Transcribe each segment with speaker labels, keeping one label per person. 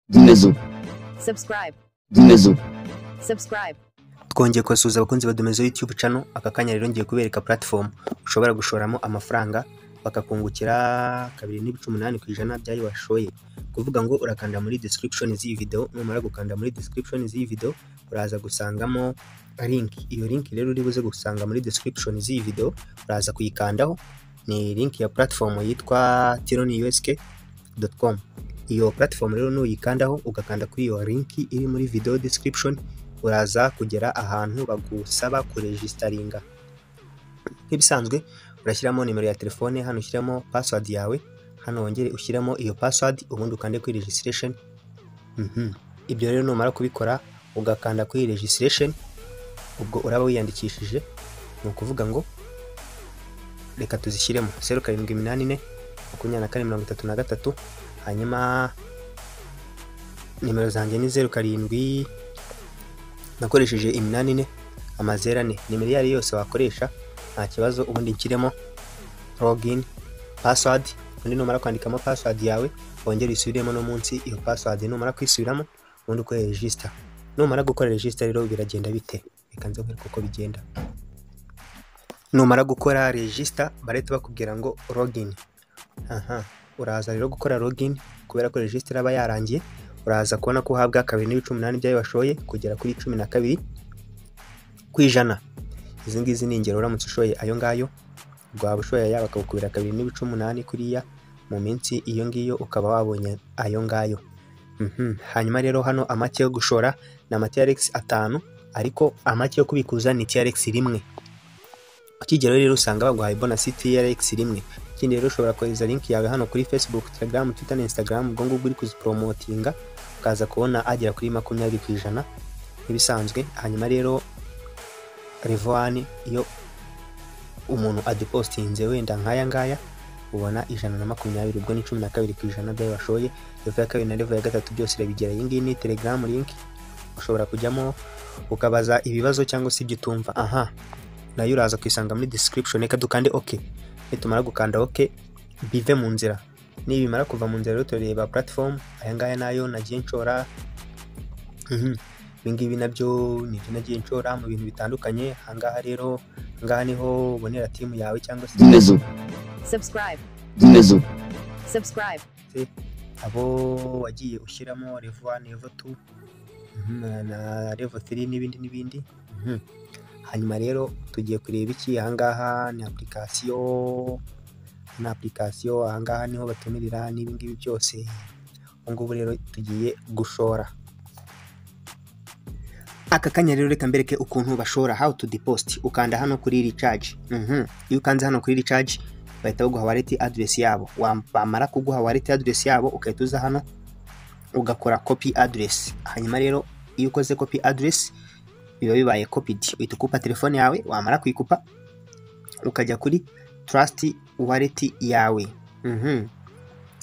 Speaker 1: Domezo.
Speaker 2: subscribe,
Speaker 1: Domezo.
Speaker 2: subscribe,
Speaker 3: twongeye kubasuhuza abakunzi ba Domezo YouTube channel aka kanya rero ngiye kubereka platform ushobora gushoramo amafaranga bakakungukira kabiri n'ibice umunani ku ijana by'ayo washoye kuvuga ngo urakanda muri description z'iyi video numara gukanda muri description z'iyi video uraza gusangamo link iyo link rero uri buze gusanga muri description z'iyi video uraza kuyikandaho ni link ya platform yitwa tironiusk.com iyo platform rero nuyikandaho ugakanda kuri iyo link iri muri video description uraza kugera ahantu bagusaba kuregisitaringa nk'ibisanzwe urashyiramo nimero ya telefone hano ushyiramo password yawe hano wongere ushyiramo iyo password ubundi ukande kuri registration Mhm. ibyo rero numara kubikora ugakanda kuri registration ubwo uraba wiyandikishije ni ukuvuga ngo reka tuzishyiremo zeru karindwi iminani ine makumyabiri na kane mirongo itatu na gatatu hanyuma nimero zanjye ni zeru karindwi nakoresheje iminani ine amazeru ane nimero iyo ari yo yose wakoresha nta kibazo ubundi nshyiremo login password ubundi numara kwandikamo password yawe wongere usubiremo no munsi iyo password numara kwisubiramo ubundi ukore register numara gukora register rero biragenda bite reka nze nkwereke uko bigenda numara gukora register barahita bakubwira ngo login aha uraza rero gukora login kubera ko register aba yarangiye uraza kubona ko uhabwa kabiri n'ibice umunani byayo washoye kugera kuri cumi na kabiri ku ijana izi ngizi ni ingero uramutse ushoye ayo ngayo rwaba ushoye aya bakagukubira kabiri n'ibice umunani kuriya mu minsi iyo ngiyo ukaba wabonye ayo ngayo Mhm. hanyuma rero hano amake yo gushora ni ama TRX atanu ariko amake yo kubikuza ni TRX rimwe ukigeraho rero usanga baguhaye bonasi TRX rimwe ikindi rero ushobora kohereza link yawe hano kuri Facebook, Telegram, Twitter na Instagram ubwo ngubwo uri kuziporomotinga ukaza kubona agera kuri makumyabiri ku ijana nk'ibisanzwe hanyuma rero revani iyo umuntu adepositinze wenda nk'aya ngaya ubona ijana na makumyabiri ubwo ni cumi na kabiri ku ijana byayo bashoye revo ya kabiri na revo ya gatatu byose irabigera iyi ngiyi ni telegaramu linki ushobora kujyamo ukabaza ibibazo cyangwa se ibyo utumva aha nayo uraza kuyisanga muri description reka dukande ok nitumara gukanda ok bive mu nzira nibimara kuva mu nzira rero tureba platform aya ngaya nayo nagiye nshora Mhm. ibingibi nabyo nibyo nagiye nshora mu bintu bitandukanye ahangaha rero ahangaha niho ubonera timu yawe cyangwa se
Speaker 1: Domezo.
Speaker 2: subscribe,
Speaker 1: Domezo.
Speaker 2: subscribe,
Speaker 3: abo wagiye ushyiramo revo wani revo tu na revo tiri n'ibindi n'ibindi Mhm. hanyuma rero tugiye kureba iki ahangaha ni apurikasiyo ni apurikasiyo ahangaha niho batumirira n'ibingibi byose ubu ngubu rero tugiye gushora aka kanya rero reka mbereke ukuntu bashora how to deposit ukanda hano kuri recharge mhm iyo ukanze hano kuri recharge bahita baguha wallet address yabo Wam- bamara kuguha wallet address yabo ugahita uza hano ugakora copy address hanyuma rero iyo ukoze copy address biba bibaye copied uhita ukupa telefone yawe wamara kuyikupa ukajya kuri trust wallet yawe mhm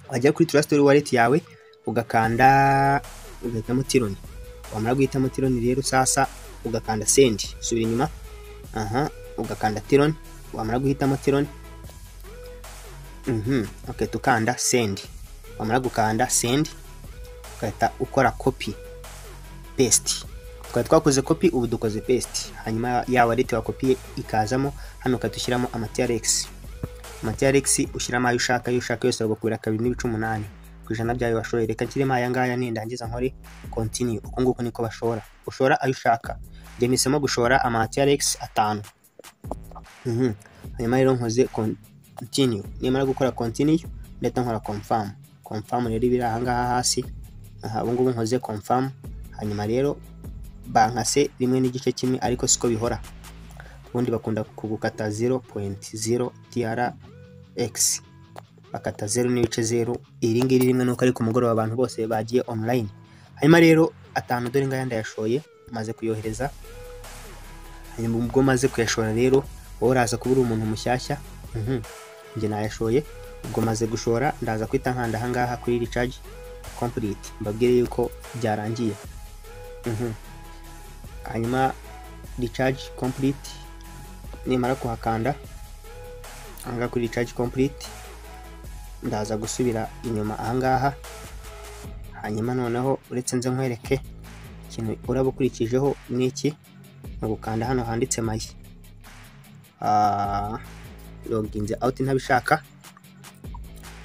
Speaker 3: wajya kuri trust wallet yawe ugakanda ugahitamo tironi wamara guhitamo tironi rero sasa ugakanda sendi subira inyuma aha ugakanda tironi wamara guhitamo tironi mhm ugahita ukanda sendi wamara gukanda sendi ugahita ukora kopi pesiti twari twakoze kopi ubu dukoze pesiti hanyuma ya wallet wakopiye ikazamo hano ukahita ushyiramo amatiyaregisi amatiyaregisi ushyiramo ayo ushaka ayo ushaka yose bagakubira kabiri n'ibice umunani ku ijana byayo bashoye reka nshyiremo aya ngaya nindangiza nkore continue uko nguko niko bashora ushora ayo ushaka njye mpisemo gushora amahati ya rex atanu Mhm. hanyuma rero nkoze continue nimara gukora continue ndahita nkora confirm confirm rero ibiri ahangaha hasi aha ubu ngubu nkoze confirm hanyuma rero bankase rimwe n'igice kimwe ariko siko bihora ubundi bakunda kugukata 0.0 trx bakata zeru n'ibice zeru iri ngiri rimwe nuko ari ku mugoroba abantu bose bagiye online hanyuma rero atanu dore ngaya ndayashoye maze kuyohereza hanyuma ubwo maze kuyashora rero wowe uraza kuba uri umuntu mushyashya mhm, njye nayashoye ubwo maze gushora ndaza kwita nkanda ahangaha kuri recharge complete mbabwire yuko byarangiye Mhm. hanyuma recharge complete nimara kuhakanda ahangaha kuri recharge complete ndaza gusubira inyuma ahangaha hanyuma noneho uretse nze nkwereke ikintu uraba ukurikijeho ni iki ni ugukanda hano handitse mayi loginze awuti ntabishaka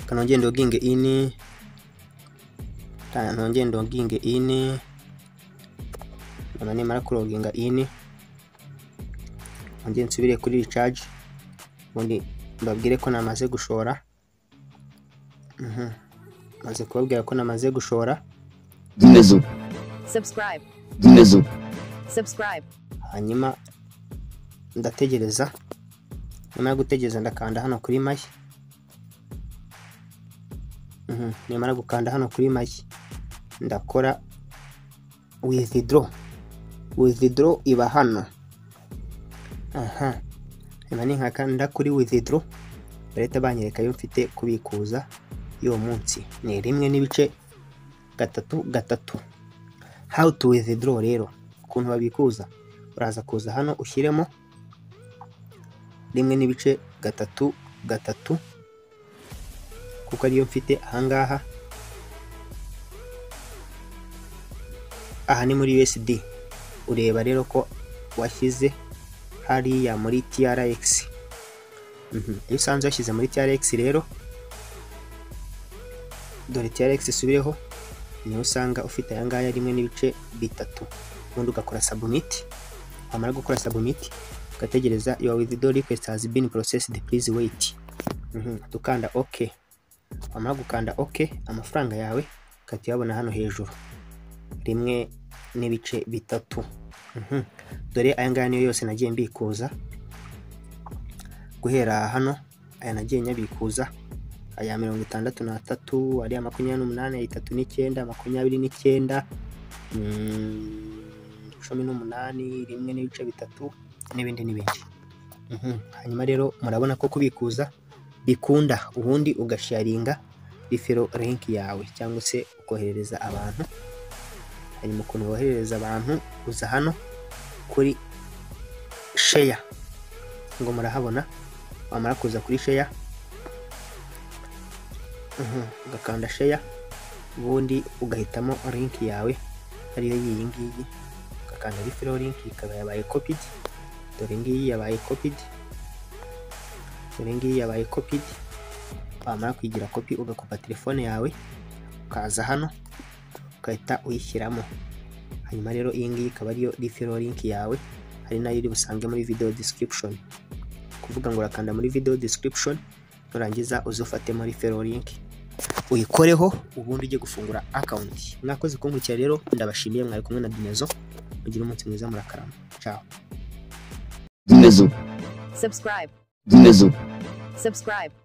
Speaker 3: kanongeye ndoginge ini kanongeye ndoginge ini noneho nimara kuroginga ini nongeye nsubire kuri ricaje ubundi mbabwire ko namaze gushora Mhm. maze kubabwira ko namaze gushora
Speaker 1: Zumezu,
Speaker 2: subscribe,
Speaker 1: Zumezu,
Speaker 2: subscribe,
Speaker 3: hanyuma ndategereza nyuma yo gutegereza ndakanda hano kuri mayi Mhm, nimara gukanda hano kuri mayi ndakora withdraw withdraw iba hano aha niba ni nkakanda kuri withdraw leta banyereka yo mfite kubikuza y'uwo munsi ni rimwe n'ibice gatatu gatatu how to withdraw rero ukuntu babikuza uraza kuza hano ushyiremo rimwe n'ibice gatatu gatatu kuko ariyo mfite ahangaha aha ni muri USD ureba rero ko washyize hariya muri TRX Mhm. iyo usanze washyize muri TRX rero dore TRX isubireho niyo usanga ufite ayangaya rimwe n'ibice bitatu ubundi ugakora submit wamara gukora submit ugategereza your withdraw request has been processed please wait Mhm. tukanda ok wamara gukanda ok amafaranga yawe ugahita uyabona hano hejuru rimwe n'ibice bitatu Mhm. dore aya ngaya niyo yose nagiye mbikuza guhera hano aya nagiye nyabikuza aya mirongo itandatu n'atatu ariya makumyabiri n'umunani aya itatu n'icyenda makumyabiri n'icyenda mm, cumi n'umunani rimwe n'ibice bitatu n'ibindi n'ibindi Mhm. hanyuma rero murabona ko kubikuza bikunda ubundi ugasharinga rifero link yawe cyangwa se ukoherereza abantu hanyuma ukuntu woherereza abantu uza hano kuri sheya ngo murahabona wamara kuza kuri sheya Mhm, ugakanda sheya ubundi ugahitamo linki yawe ariyo y'iyi ngiyi ugakanda referral link ikaba yabaye copied dore ngiyi yabaye copied dore ngiyi yabaye copied wamara kuyigira kopi ugakopa telefone yawe ukaza hano ugahita uyishyiramo hanyuma rero iyi ngiyi ikaba ariyo referral link yawe hari nayo iri busange muri video description kuvuga ngo urakanda muri video description nurangiza uzufatemo referral link uyikoreho ubundi ujye gufungura account mwakoze kunkurikira rero ndabashimiye mwari kumwe na Dinezo mugire umunsi mwiza murakarama ciao
Speaker 1: Zumezu,
Speaker 2: subscribe,
Speaker 1: Zumezu.
Speaker 2: subscribe.